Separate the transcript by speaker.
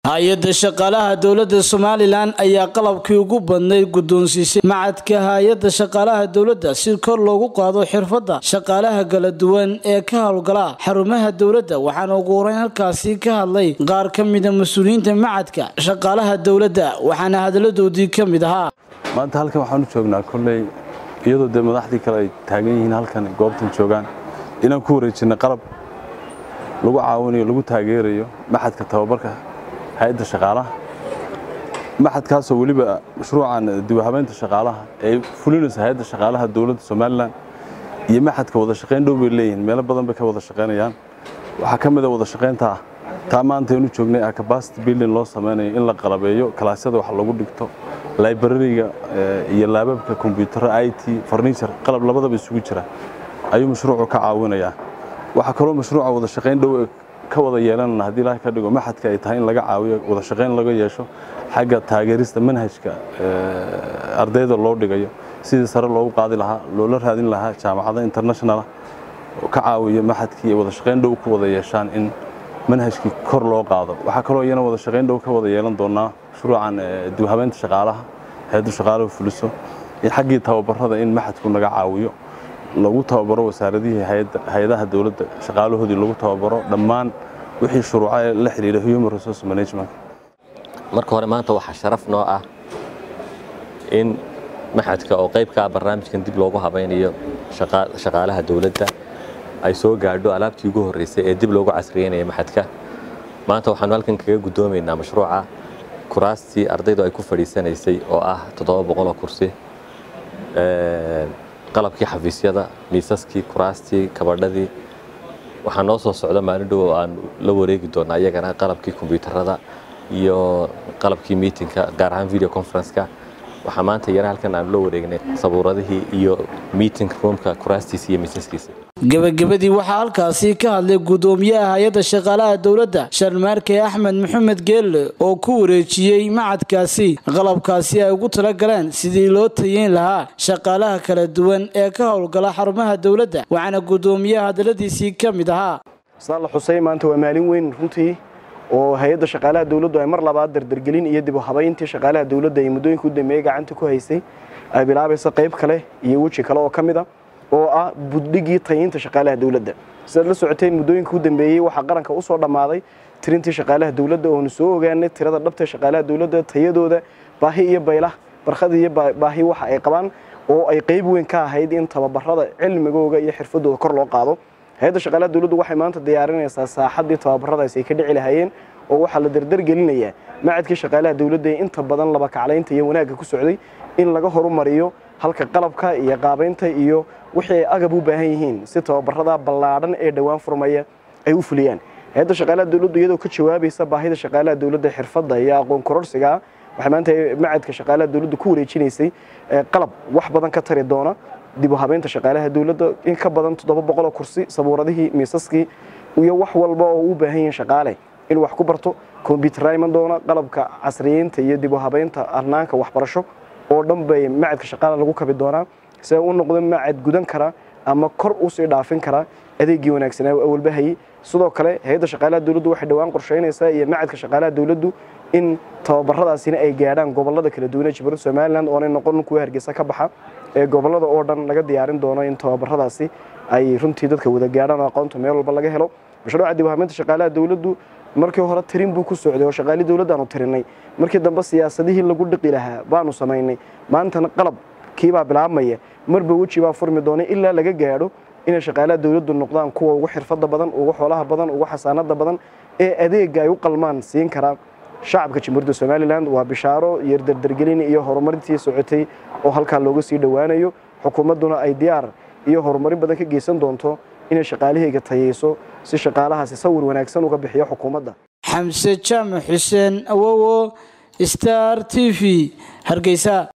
Speaker 1: hay-adda shaqaalaha dowladda somalilan ayaa qalabkii ugu badnayd guddoonsiisay macadka hay-adda shaqaalaha dowladda si kor loogu qaado xirfadda shaqaalaha kala duwan ee ka howlgala xarumaha dowladda waxaana ugu horeyn halkaasi ka hadlay qaar ka mida mas-uuliyiinta macadka shaqaalaha dowladda waxaana hadaladoodii ka mid ahaa
Speaker 2: maanta halkan waxaan u joognaa kolley iyadoo dee madaxdii kale ay taagan yihiin halkan goobtan joogaan inaan ku wareejinay qalab lagu caawinayo lagu taageerayo maxadka tababarka hay-adda shaqaalaha maxadkaasoo weliba mashruucan diwahabeynta shaqaalaha ee fulinaysa hay-adda shaqaalaha dowladda somalilan iyo maxadka wada shaqayn dhow bay leeyihiin meelo badan bay ka wada shaqaynayaan waxaa ka mida wada shaqaynta ah taa maanta aynu joognay ah capacity building loo samaynayo in la qalabeeyo kalaasyada wax lagu dhigto librariga iyo laababka kombyuutarra i t farniture qalab labadaba isugu jira ayuu mashruucu ka caawinayaa waxaa kaloo mashruuca wada shaqayn dhow ka wada yeelanana haddii ilaahay ka dhigo maxadka ay tahay in laga caawiyo wada shaqayn laga yeesho xagga taageerista manhajka ardayda loo dhigayo sidii sare loogu qaadi lahaa loola raadin lahaa jaamacado internationala oo ka caawiyo maxadkii ay wada shaqayn dhow ku wada yeeshaan in manhajkii kor loo qaado waxaa kaloo iyana wada shaqayn dhow ka wada yeelan doonaa mashruucan diwahabeynta shaqaalaha hay-addu shaqaalahu fuliso iyo xaggii tababarada in maxadku naga caawiyo lagu tababaro wasaaradihii hay-adaha dowladda shaqaalahoodii lagu tababaro dhammaan wixii shuruuca ee la xidhiidha human resource management
Speaker 3: marka hore maanta waxaa sharaf noo ah in maxadka oo qayb ka ah barnaamijkan dib loogu habaynayo shaqaalaha dowladda ay soo gaadho alaabtii ugu horreysay ee dib loogu casriyeynaya maxadka maanta waxaanu halkan kaga guddoomaynaa mashruuca kuraastii ardaydu ay ku fadhiisanaysay oo ah toddoba boqoloo kursi qalabkii xafiisyada miisaskii kuraastii kabadhadii waxaa noo soo socda maalin dhow aan la wareegi doonaa iyagana qalabkii kombyuutarada iyo qalabkii miitinka gaar ahaan video conferenceka waxaa maanta iyana halkan aanu la wareegnay sabuuradihii iyo meeting roomka kuraastiisa iyo miisaskiisa
Speaker 1: gebagabadii waxaa halkaasi ka hadlay guddoomiyaha hay-adda shaqaalaha dowladda sharmaarke axmed maxamed geelle oo ku wareejiyey macadkaasi qalabkaasi ay ugu talagaleen sidii loo tayeyn lahaa shaqaalaha kala duwan ee ka howlgala xarumaha dowladda waxaana guddoomiyaha hadaladiisii ka mid ahaa
Speaker 4: saan la xusay maanta waa maalin weyn runtii oo hay-adda shaqaalaha dowladdu ay mar labaad dardargelin iyo dib u habayntii shaqaalaha dowladda ay muddooyinka u dambeeyey gacanta ku haysay ay bilaabaysa qayb kale iyo weji kale oo ka mid a oo ah buddhigii tayinta shaqaalaha dowladda sidaad la socoteen muddooyinka u dambeeyey waxaa qaranka u soo dhammaaday tirintii shaqaalaha dowladda oonu soo ogaanay tirada dhabta shaqaalaha dowladda tayadooda baahi iyo baylah barkhad iyo baahi waxa ay qabaan oo ay qayb weyn ka ahayd in tababarada cilmigooga iyo xirfadooda kor loo qaado hay-adda shaqaalaha dowladdu waxay maanta diyaarinaysaa saaxaddii tababaradaas ay ka dhici lahaayeen oo waxaa la dardargelinayaa macadkii shaqaalaha dowladda ee inta badan laba kaclaynta iyo wanaagga ku socday in laga horumariyo halka qalabka iyo qaabaynta iyo wixii ay agab u baahan yihiin si tababarada ballaadhan ee dhowaan furmaya ay u fuliyaan hay-adda shaqaalaha dowladdu iyadoo ka jawaabaysa baahida shaqaalaha dowladda xirfadda iyo aqoon kororsiga waxay maanta macadka shaqaalaha dowladdu ku wareejinaysay qalab wax badan ka tari doona dib u habeynta shaqaalaha dowladda in ka badan toddoba boqoloo kursi sabuuradihii miisaskii iyo wax walba oo u baahan yihiin shaqaale in wax ku barto kombyuutarra iman doona qalabka casriyeynta iyo dib u habeynta arnaanka waxbarasho oo dhan bay macadka shaqaalaha lagu kabi doonaa si ay u noqdo macad gudan kara ama kor usii dhaafin kara adeegii wanaagsanaa awalbahayey sidoo kale hay-adda shaqaalaha dowladdu waxay dhowaan qorsheynaysaa iyo macadka shaqaalaha dowladdu in tababaradaasina ay gaadhaan gobolada kala duwan ee jibbaland somalilan oonay noqon kuwa hargeysa ka baxa ee gobolada oo dhan laga diyaarin doono in tababaradaasi ay runtii dadka wada gaadhaan oo aqoonta meel walba laga helo mashruuca dib u habeynta shaqaalaha dowladdu markii hore tirin buu ku socday oo shaqaali dowladdaanu tirinay markii dambe siyaasadihii lagu dhiqi lahaa baanu samaynay maantana qalab kiibaa bilaabmaya marba weji baa furmi doonay ilaa laga gaadho inay shaqaalaha dowladdu noqdaan kuwa ugu xirfadda badan ugu xoolaha badan ugu xasaanada badan ee adeega ay u qalmaan siin karaa shacabka jamhuuriyadda somalilan waa bishaaro iyo dardargelin iyo horumarintii socotay oo halkaa looga sii dhowaanayo xukuumadduna ay diyaar iyo horumarin badan ka geysan doonto inay shaqaalahayga tayeyso si shaqaalahaasi sawir wanaagsan uga bixiyo xukuumadda
Speaker 1: xamse jaamac xuseen awowo star t v hargeysa